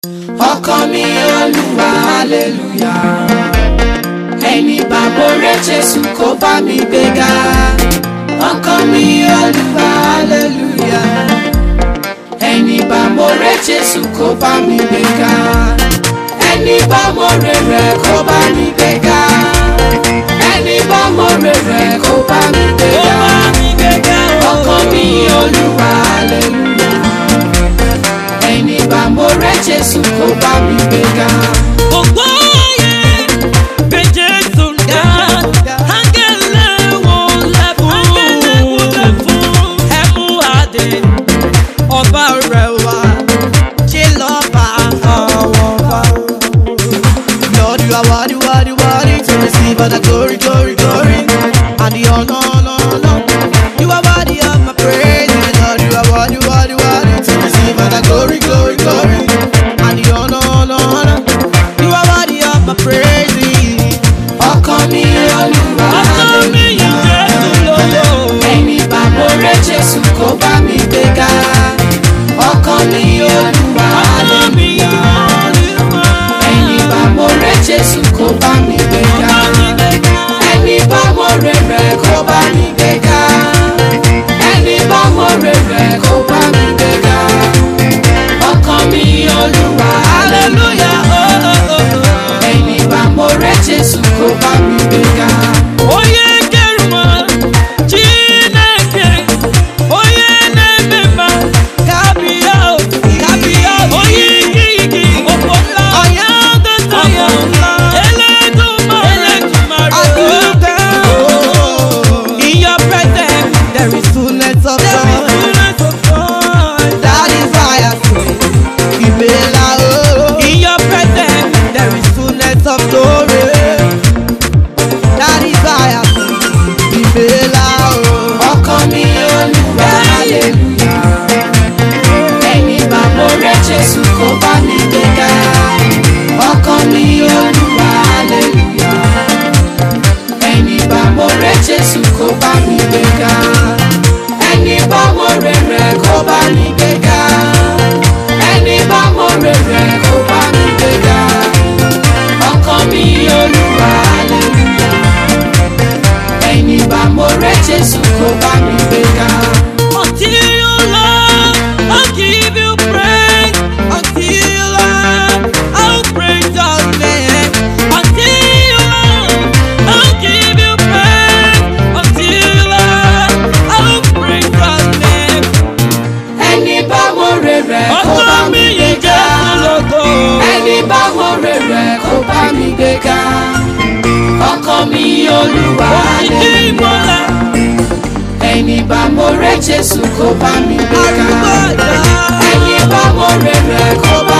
ọkàn mi olúwa hallelujah ẹni bàbá rẹ jésù kó bá mi gbéga ọkàn mi olúwa hallelujah ẹni bàbá rẹ jésù kó bá mi gbéga ẹni bàbá rẹ rẹ kó bá mi gbéga ẹni bàbá rẹ rẹ kó bá mi gbéga ọkàn mi olúwa hallelujah ẹni bàbá rẹ jésù kó bá mi gbéga. Gbogbo ayé bẹ Jésù ga, áńgẹ́lẹ́ wo lẹ́bùn ẹ̀mú adé, ọba rẹ̀ wá, ṣe lọ́ba àwọn ọba. Lord, you are worthy, worthy, worthy to receive all the glory, glory, glory, and the honor, honor, honor. You are worthy of my praise, my Lord. You are worthy, worthy, worthy to receive all the glory, glory, glory, and the honor, honor, honor. You are worthy of my praise. ọkàn mi olúwa Ọkàn mi yìn Jésù lógo. ẹni bàbá rẹ jésù kó bá mi gbéga ọkàn mi olúwa Ọkàn mi yìn Olúwa. ẹni bàbá rẹ jésù kó bá mi gbéga ẹni bàbá rẹ rẹ kó bá mi gbéga ẹni bàbá rẹ rẹ kó bá mi gbéga ọkàn mi olúwa hallelujah Hallelujah, oh, oh, oh. ẹni bàbá rẹ jésù kó bá mi gbéga. onye keruma chineke onye na-eme mma kabịa o, kabịa o. onye ike ike ọkpọla onye agata ya eledumare Oh, in your presence there is fullness of joy. That is why I say, Ibela, oh. In your presence there is fullness of glory. That is why I say, Ibela, oh. ọkàn mi olúwa hallelujah ẹni bàbá rẹ jésù kó bá mi gbéga ọkàn mi olúwa hallelujah ẹni bàbá rẹ jésù kó bá mi gbéga ẹni bàbá rẹ rẹ kó bá mi gbéga ẹni bàbá rẹ rẹ kó bá mi gbéga ọkàn mi olúwa hallelujah ẹni bàbá rẹ jésù kó bá mi gbéga. Until you love, I'll give you praise. Until you love, I'll praise your name. Until you love, I'll give you praise. Until you love, I'll praise your name. ẹni bá wo rere kó bá Ọkọ mi mi yìí gbéga jẹ́ lógo. ẹni bá wo rere kó bá mi gbéga ọkọ mi olúwa Ìdí hallelujah ìmọ̀lẹ̀, ẹni bá mo rẹ jésù kó bá mi gbéga àrùbọ̀dá. ẹni bá wo rere kó bá